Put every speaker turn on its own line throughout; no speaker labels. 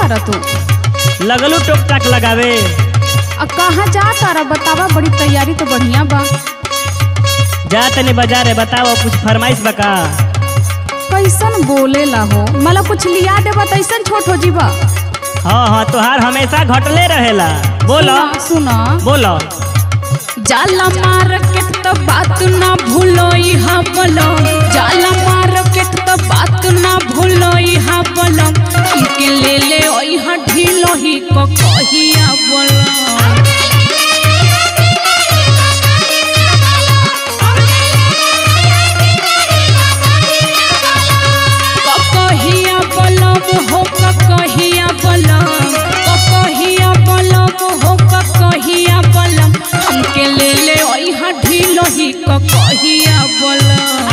तारा तू
लगलू टोक टाक लगावे
आ कहाँ जा तारा बतावा बड़ी तैयारी तो बढ़िया बा
जा तनी बाजार है बताओ कुछ फरमाइश बका
कैसन बोलेला हो मला कुछ लिया देबा त ऐसन छोट हो जीबा
हाँ हाँ तोहार हमेशा घटले रहेला बोलो
सुना सुना
बोलो
जाला मार्केट त बात ना भूलो इहा बोलो जाला मार्केट त बात ना भूलो इहा बोलो हमके ले ले ओइहा ढीलो ही को कहिया बोलो कहिया बलम हो कहिया बलम कहिया बलम हो कहिया बलम हमके ले ले ओइहा ढीलो ही कहिया बलम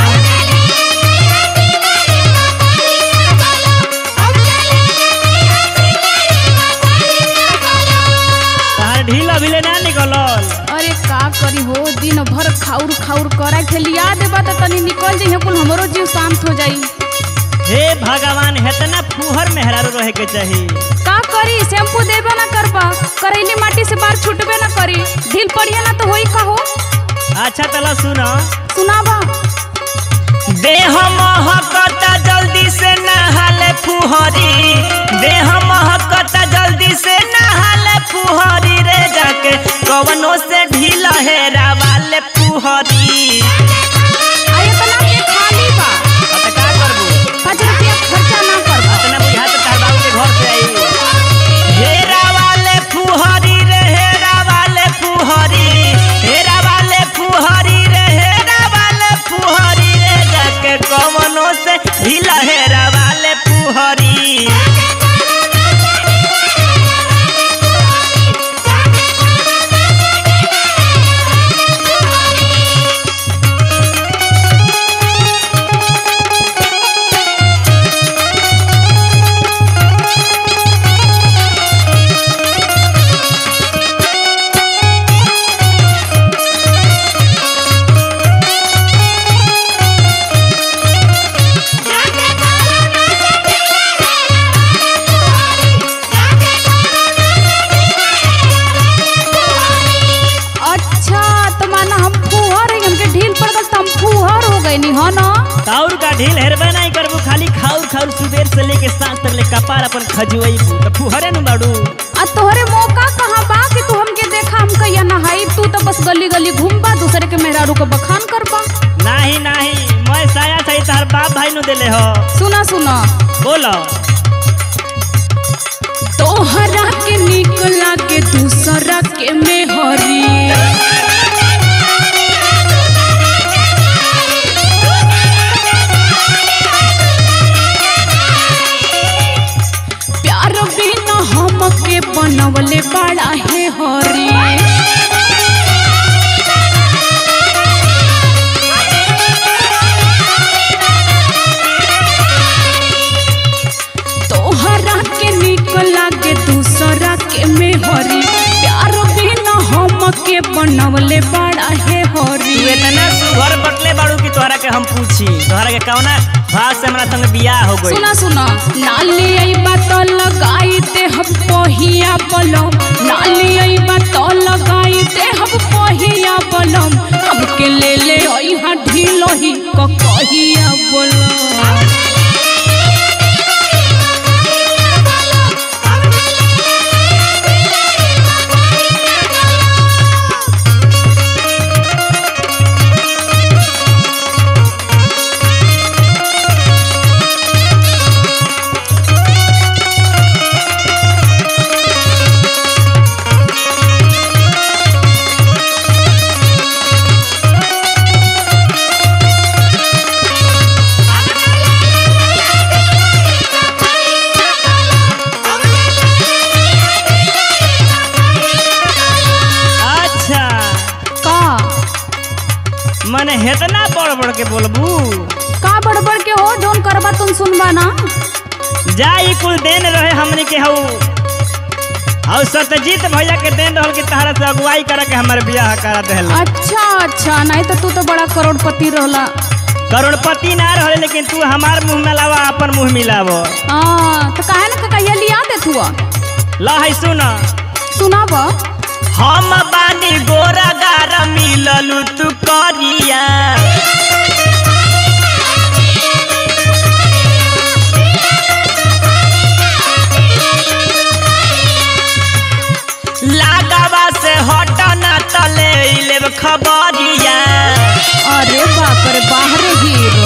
तोहार ढील अभी ले ना निकलल
अरे का करी हो दिन भर खाउर खाउर करा के लिया देबा त तनी निकल जइहे कुल हमरो जीव शांत हो जाई
हे भगवान हेतना फुहर मेहरारू रहे के चाहिए
का करी शैम्पू देबे ना करबा करैली माटी से बाहर छूटबे ना करी ढील पड़िया ना तो होई का हो
अच्छा तला सुनो
सुनाबा
देह महकता जल्दी से नहाले फुहरी देह महकता जल्दी से नहाले फुहरी रे जाके कवनो से ढीला हेरा वाले फुहरी
आय तना के खाली बा
अब त का करबू
पाँच रुपया खर्चा ना करबा
अतना बुझा तो तार बाबू के घर से आई हेरा वाले फुहरी रे हेरा वाले फुहरी हेरा वाले फुहरी रे हेरा वाले फुहरी रे जाके कवनो से ढीला हेरा वाले फुहरी
अच्छा तो माना हम फुहर है हमके ढील पड़ गल तो हम फुहर हो गए नी हो ना
ताउर का ढील हेरबे नहीं करबू खाली खाउर खाउर सुबेर से लेके सांझ तक ले कपार अपन खजुई तो फुहरे न बाड़ू
आ तोहरे मौका कहाँ बा कि तू हमके देखा हम कहिया नहाई तू तो बस गली गली घूमबा दूसरे के मेहरारू को बखान करबा
नहीं नहीं मैं साया सही तार बाप भाई नु देले हो
सुना सुना
बोलो
तोहरा के निकला के दूसरा के मेहरी प्यार बिना हमके बनवले बड़ा है हरी तोहरा के निकला के दूसरा के मेहरी प्यार बिना हमके बनवले बड़ा है हरी
तू इतना सुघर बटले बाड़ू की तोहरा के हम पूछी तोहरा के कौना भाव से हमरा संग बियाह हो गई
सुना सुना नाली आई बात लगाई ते हम पहिया बलम नाली आई बात लगाई ते हम पहिया बलम हमके ले ले आई हा ढीलो ही क कहिया बलम
अच्छा
का
मने हेतना बड़ बड़ के बोलबू
का बड़बड़ के हो जोन करबा तुम सुनबा ना
जा ई कुल देन रहे हमनी के हऊ और सत्यजीत भैया के देन रहल कि तहरा से अगुवाई करे के हमारे बियाह करा देहल
अच्छा अच्छा नहीं तो तू तो बड़ा करोड़पति रहला
करोड़पति ना रहे लेकिन तू हमार मुंह में लावा अपन मुंह मिलाव
हाँ तो काहे ना ककैया लिया दे तू
ला है सुन
सुनाब
हम बानी गोरा गारा मिललू तू करिया लागवा से हटना तले लेब खबरिया
अरे बाप रे बाहर हीरो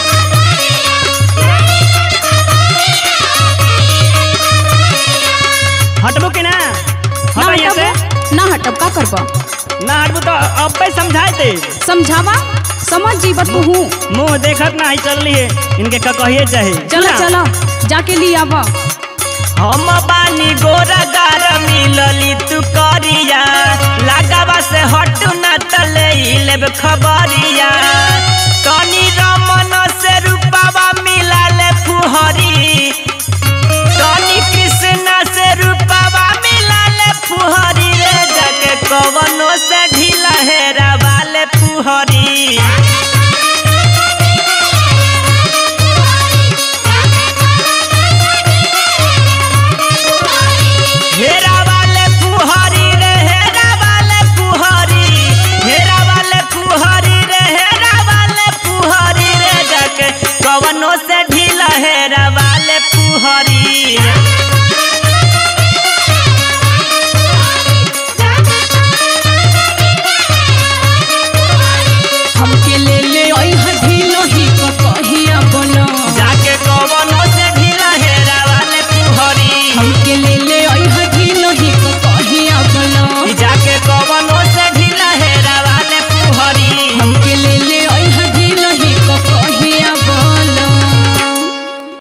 हटबो कि ना
ना
हट यहाँ से
हटब ना हटब का करब
ना हटबो तो अब समझाए दे
समझावा समझ जीव तू हूँ
मुंह देखत ना ही चल रही है इनके का कहिए चाहे
चलो
ना?
चलो जाके ले आवा
हम बानी गोरा गारा मिलली तू करिया लगावा से हटू ना तले लेब खबरिया कनी रमन से रूपावा मिला ले फुहरी कनी कृष्णा से रूपावा मिला ले फुहरी रे जाके कवनो से ढीला हेरा वाले फुहरी हेरा वाले फुहरी रे हेरा वाले फुहरी हेरा वाले फुहरी रे हेरा वाले फुहरी रे जाके कवनो से ढीला हेरा वाले फुहरी